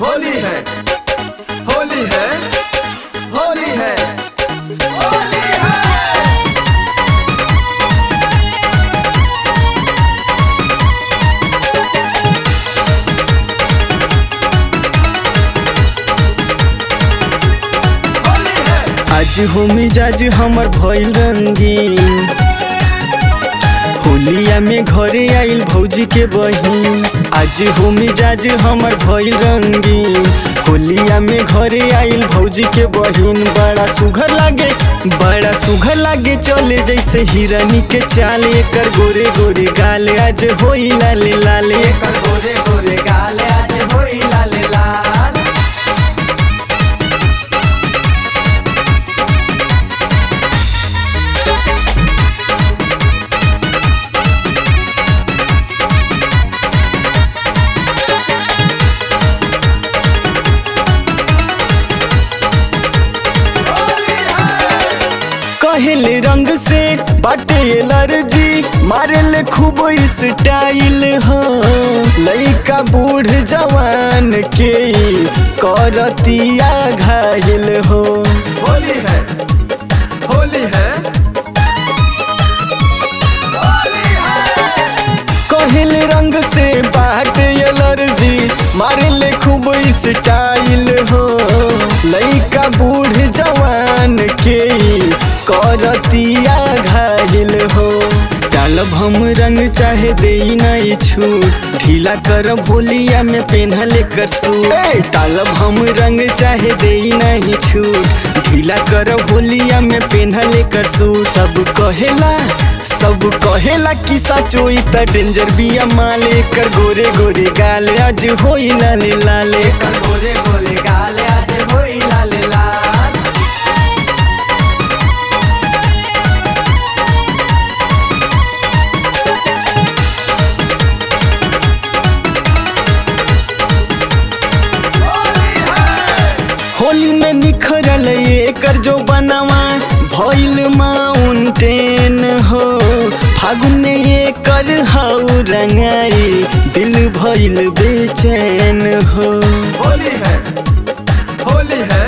होली है होली है होली है होली है होली है आज हो मिजाज हमर भइल रंगीन होलिया में घरे आइल भौजी के बहिन आज हो मिजाज हमर भइल रंगीन होलिया में घरे आइल भौजी के बहिन बड़ा सुघर लागे बड़ा सुघर लागे चले जैसे हिरनी के चाल एकर गोरे गोरे गाल आज होई लाले लाले एकर गोरे गोरे गाल आज होई लाल लाल कहेले रंग से बाटे एलर्जी मारेले खूब स्टाइल हो लइका बूढ़ जवान के करतिया घायल हो होली है होली है होली है कहेले रंग से बाटे एलर्जी मारेले खूब स्टाइल हो लइका बूढ़ जवान के करतिया घायल हो डालब हम रंग चाहे दे नहीं छूट ढीला कर भोलिया में पेन्हले कर सूट डालब हम रंग चाहे दे नहीं छूट ढीला कर भोलिया में पेन्हले कर सूट सब कहेला सब कहेला कि सचोई त डेंजर बिया माले कर गोरे गोरे गाल आज होई लाले लाले एकर गोरे गोरे गाल आज होई लाल लाल होली है होली में निखरल एकर जो बनवा भइल माउंटेन हो फागुन में एकर हाउ रंगाई दिल भइल बेचैन हो होली है होली है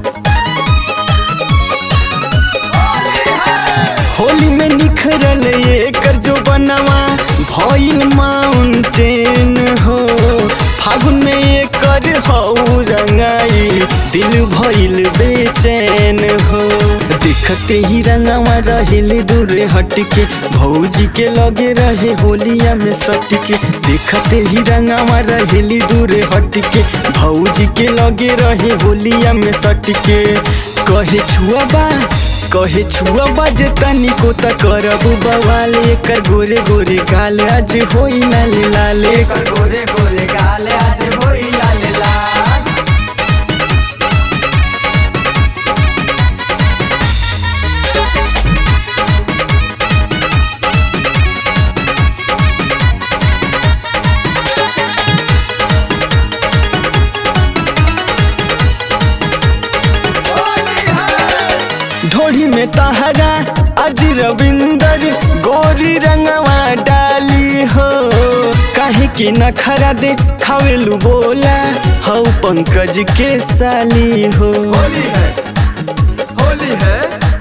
होली है होली में निखरल एकर जो बनवा भइल माउंटेन हो फागुन में एकर हौ रंगाई दिल भइल बेचैन हो देखते ही रंगवा रहेले दूर हटके भौजी के लगे रहे होलिया में सटके देखते ही रंगवा रहेली दूर हटके भौजी के लगे रहे होलिया में सटके कहे छुआ बा कहे छुआ बाजे तनी को त करब बवाल एकर गोरे गोरे गाल आज होई लाले लाले एकर गोरे गोरे गाल आज होई लाल लाल होली है ढोढ़ी में तहरा आज रविंदर गोरी रंगवा डाली हो काहे की नखरा दे खावेलू बोला हौ पंकज के साली हो होली है होली है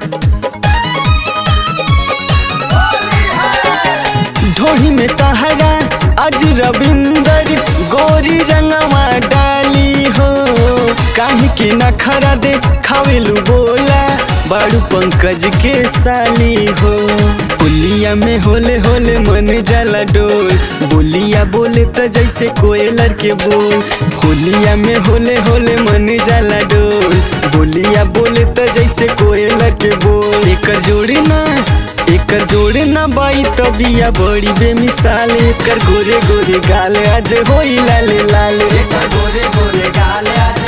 होली है ढोही में तहरा आज रविंदर गोरी रंगवा डाली हो काहे के नखरा दे खावेलू बोला बाड़ू पंकज के साली हो पुलिया में होले होले मन जाला डोल बोलिया बोले त जैसे कोयलर के बोल होलिया में होले होले मन जाला डोल बोलिया बोले त जैसे कोयलर के बोल एकर जोड़ी ना एकर जोड़े ना बाई तबिया बड़ी बेमिसाल एकर गोरे गोरे गाल आज होई लाले लाले एकर गोरे गोरे गाल आज